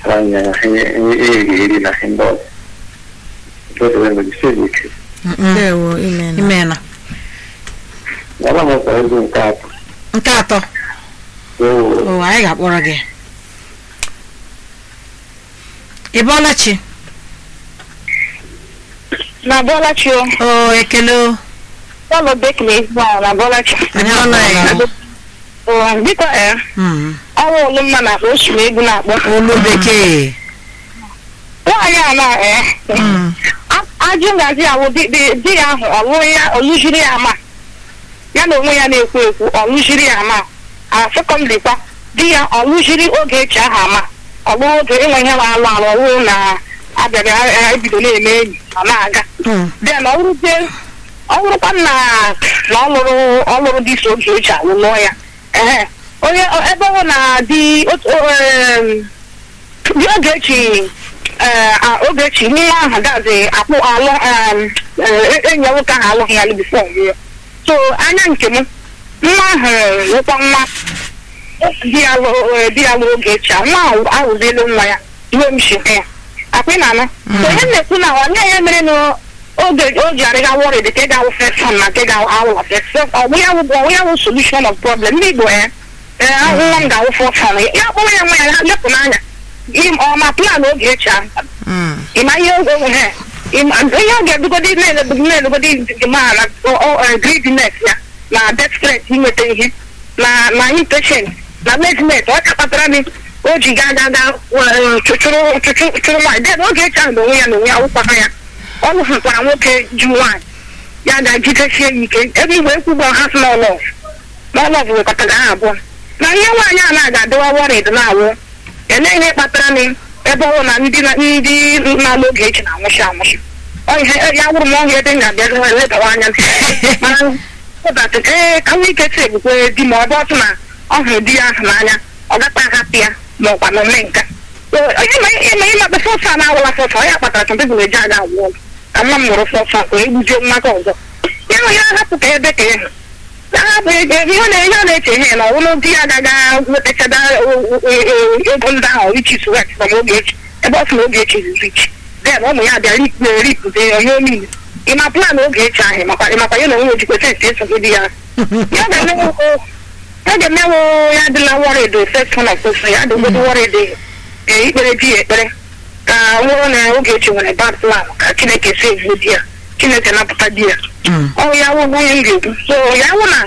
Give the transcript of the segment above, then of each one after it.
anya ihe eri na ihe ndị ọzọ nke ọzọ mejisi ike ndewo imena imena ọba m ọkwa ego nke atọ nke atọ oo o anyị ga-akpọrọ gị ị bọọla chi na bọlachi o o ekele o ụlọ bekiri ezigbo ahụ na bọlachi anyị akpọrọ o biko ee Mm. ọnwa olu mma na osu egwu na-akpọ olu bekee nwaanyị a na ee Mm. a- ajụ ngazi awụ di di- di ya ahụ ọlụrụ ya ọlụjiri ya ama ya na onwe ya na-ekwu ekwu ọlụjiri ya ama a sekọndịrị kwa di ya ọlụjiri oge echi ahụ ama ọlụrụ oge ịnwe ihe na-alụ alụ ọlụrụ na abịara a- ebido na-eme enyi ọ na-aga Mm. then ọ wụrụzie ọ wụrụkwa na na ọ lụrụ ọ lụrụ di so oge echi alụ lụọ ya ehe onye ebe ọ na di otu em, di ogechi ee a- ogechi nwa ahụ gazi akpụ alụ em, eh, enyi ya nwoke ahụ alụghị ya bifo nwụọ so anya nke m nwa ahụ nwekwa nwa di ya lụ- eh, di ya lụrụ ogechi a nwa ahụ ahụzielu nwa ya iwe m shi ya akwa ị na-anụ so ihe m na-ekwu na ọ nye ya mere na oge o ji arịga wọrị dị ka ị ga-awụ fesan na ka ị ga-awụ fesan ọwụ ya wụ ọwụ ya wụ solution of problem ndị igbo ya ee nwa m ga-awụ fọsan ya kpọrọ ya nwa ya ha lepụ n'anya im ọ ma plan oge echi ahụ Mm. ịma ihe oge onwe ha ịma ihe ọ ga-edugodi na-edugodi ma na greediness ya na desperate inweta ihe na na impatient na laziness ọ chakpatara m o ji gaa gaa gaa eh, chụchụrụ chụchụ chụrụ nwaanyị den oge echi ahụ na onwe ya na onwe ya wụkwara ya ọ lụhụkwara nwoke ji nwaanyị ya ga-ejidesie ya ike ebe igwe ekwugbo ha sị n'ọlọf n'ọlọf wekọtara ha abụọ na ihe nwaanyị a na-aga adịwa wọrịd na-awụ elee ihe kpatara m ebe ọ na ndị na- ndị na-alụ oge echi na-anwụchi anwụchi Ọ ihe ya wụrụ m ọhịa ebe m ga-abịa ledawa anya mana ụbọchị ee ka nwa ike si egbukwe di ma ọ bụ ọtụ na ọ hụrụ di ya ahụ n'anya ọ gata ahapụ ya ma ọkwa na ome nka So, onye ma ịma ịma sọsọ a na-awụla sọsọ ọ ya kpatara sọ ndị bụ eji aga agwụ ọgwụ ka nwa m mụrụ sọsọ a ka egbuzie nwa ka ọzọ ya nwe ya hapụ ka ebe ka ya hụ ahapụ ego ihe ọ na- ihe ọ na-eche ihe na ọwụlụ di ya agaghị wetachada ego ndị ahụ ichi suwet na oge echi ebe ọ sị na oge echi zuru ichi then ụmụ ya bịa ripụzie ya ihe niile ịma plan oge echi ahụ makwa ịmakwa ya na onwe ojikwa sensị esogide ya ya ga-emewo ya ga-emewo ya adịla wọrịdị sexual of person ya adịgodo wọrịdị ee ikpere di ya ekpere ka nwụrụ na oge echi nwere bad plan ka chineke si evu di ya chineke napụta di ya Mm. ọ ya wụ onye m ga-ekwu so ya wụ na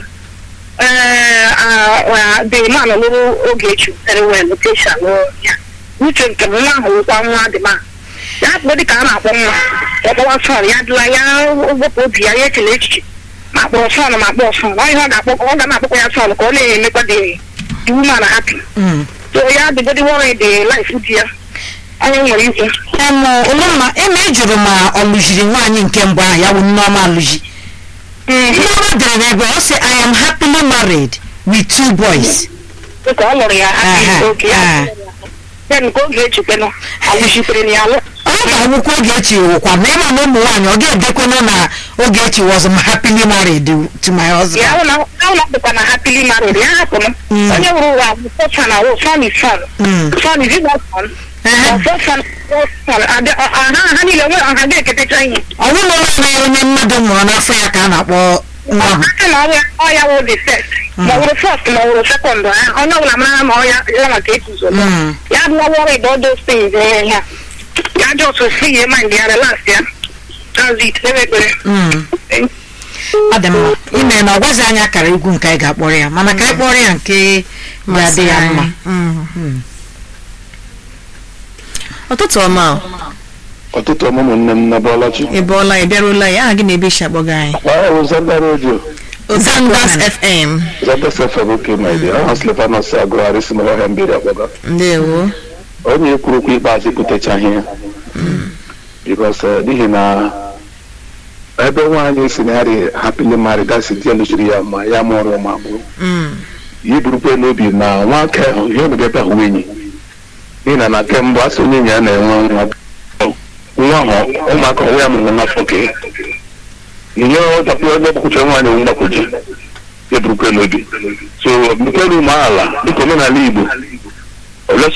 the man lụrụ oge echi very well location lụrụ ya uche nke m nwa ahụ wụkwa nwa dị ma ya akpọ dịka a na-akpọ nwa ọ kpọwa sọn ya dịla ya wepụ obi ya ya echela echiche ma kpọrọ sọn ma kpọọ sọn ọ ihe ọ ga-akpọ ọ ga na-akpọkwa ya sọn ka ọ na-emekwa dị the woman happy Mm. so ya dịgodi worry the life di ya onye nwere ikwu Em, Olumma eme ị jụrụ ma ọ lụjiri nwaanyị nke mbụ ahụ ya wụ Nneọma alụji Nneọma dere n'ebe ọ sị I am happily married with two boys dịka ọ lụrụ ya Aha, happy oke ya aha. ya nke oge echikwenụ alụchitere na ya alụ ọ ga-awụkwa Ogechi wụkwa na ịma na ụmụ nwaanyị ọ ga-edekwenụ na Ogechi was m happily married to my ya husband hụ na ahụ na dịkwa na happily married ya hapụrụ Mm. onye wụrụ ụwa bụ son na wụ son is son Mm. son is not son Ehe. ọzọ son is son Adị- ọ- ha ha niile nwere ọha ga-eketecha ihe ọ bụrụ na ọ naghị onye mmadụ mụrụ n'afọ ya ka a na-akpọ nwa ahụ aka na ọya ọya wụ the first ma ọ wụrụ first ma ọ wụrụ second ha onye ọbụla mara ma ọya ya maka etuzo Mm. ya bụ worried all those things eh, ya ya just see ya mind ya relax ya that's it ekpere ekpere Mm. ọ dị mma ime na ọ gwazi anyị akara egwu nke anyị ga-akpọrọ ya mana ka anyị kpọrọ ya nke ga-adị ya mma Mm. ụtụtụ ọma o. ọtụtụ ọmụmụ nne m na bọlachi ị bọọla ị bịarụla ya aha gị na-ebe isi akpọga anyị kpaa zanda redio Zanders FM zanda sefem oke ma ịdị aha slepanos agụgharị si n'ọhịa mbiri akpọga ndewo onye kwuru okwu ikpeazụ ekwutechaghị ya bikos n'ihi na ebe nwaanyị si na ya dị hapili married asị di ya lụchiri ya ma ya mụrụ ụmụ abụọ Mm. ya burukwe n'obi na nwoke ahụ ihe obodo ebe ahụ enyi n'ihi na na kemgbe asị onye enyi ya na-enwe nwa nwa ahụ ụmụaka onwe ya mụrụ n'afọ ka ya ihe ọdakpụ ebe ọkpụkpụcha nwaanyị onwe mgbakọji ya burukwe n'obi so mekere umeala dịka omenala igbo ole